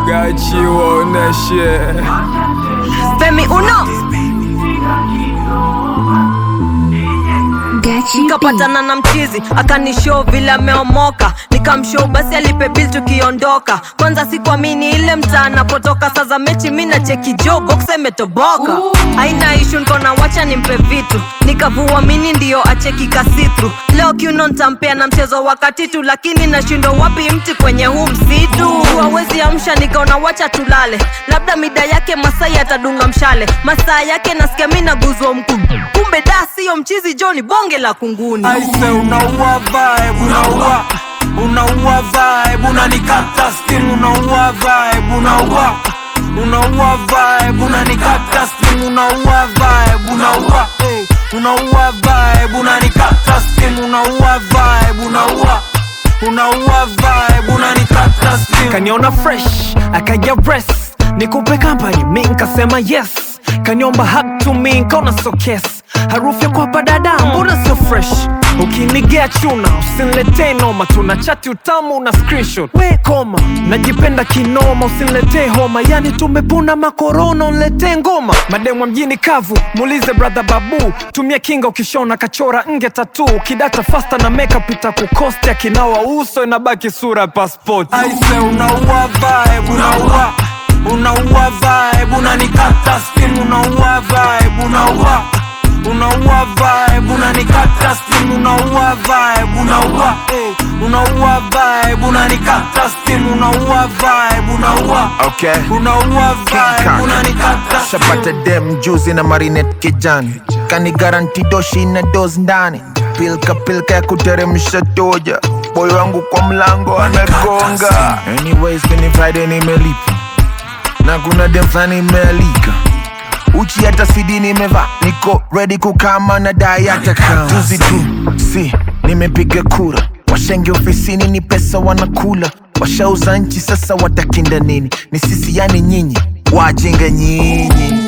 Gachi waoneshe Femi uno Gachi nikapatana na mchizi akanishow vile ameomoka nikamshow basi alipe bill tukiondoka kwanza sikuamini ile mtaa anapotoka saa za mechi mi na cheki jo box imetoboka aina ishu nkona wacha nimpe vitu nikavua mini ndiyo acheki kasitru leo kiuno ntampea na mchezo wakati tu lakini nashindwa wapi mti kwenye huu msitu hawezi amsha nikaona wacha tulale labda mida yake masai atadunga mshale masaa yake nasikia mi naguzwa mkuu kumbe da siyo mchizi joni bonge la kunguni Aise unaua vibe unaua unaua vibe unanikata steam unaua vibe unaua unaua vibe unanikata steam unaua vibe unaua eh, unaua vibe unanikata steam unaua vibe unaua unaua vibe unanikata steam kaniona fresh akaja press nikupe company mi nkasema yes kaniomba hug to me nkaona so kes harufu ya kwapa dada mbona sio fresh ukinigea chuna usiniletee noma tuna chati utamu na screenshot we koma najipenda kinoma usiniletee homa yani tumepuna makorona uniletee ngoma mademwa mjini kavu muulize brother babu tumia kinga ukishona kachora nge tatu kidata fasta na makeup itakukosti akinawa uso inabaki sura ya passport Aise unaua vibe unaua unaua vibe unanikata steam unaua vibe unaua unaua vibe unanikata steam unaua vibe unaua eh, unaua vibe unanikata steam unaua vibe unaua Okay. unaua vibe Kaka. unanikata shapata steam dem juzi na marinet kijani kani garanti doshi na dos ndani pilka pilka ya kuteremsha toja boy wangu kwa mlango anagonga anyways kini friday nimelipa na kuna dem flani imealika uchi hata sidi nimeva niko ready kukama na dai hata kama juzi tu si nimepiga kura washenge ofisini ni pesa wanakula washauza nchi sasa watakinda nini ni sisi yani nyinyi wajinga nyinyi